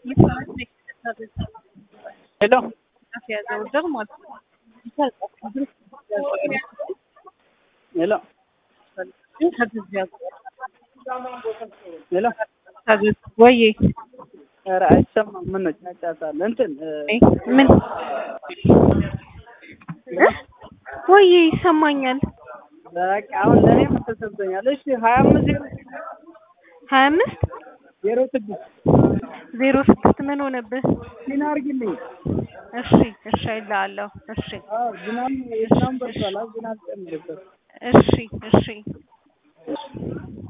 ሄሎ ያዘው ማለት ነው። ሄሎ ሄሎ ወይ ኧረ አይሰማም። ምን ነው ጫጫታል? እንትን ምን ወይ ይሰማኛል። በቃ አሁን ለእኔም ተሰምቶኛል። እሺ ሀያ አምስት ዜሮ ሀያ አምስት ዜሮ ስድስት ዜሮ ስድስት ምን ሆነብህ? ፊና አድርጊልኝ። እሺ እሺ አይልሃለሁ። እሺ አዎ ዝናብ ዝናብ በርቷል። ዝናብ ጨምርበት። እሺ እሺ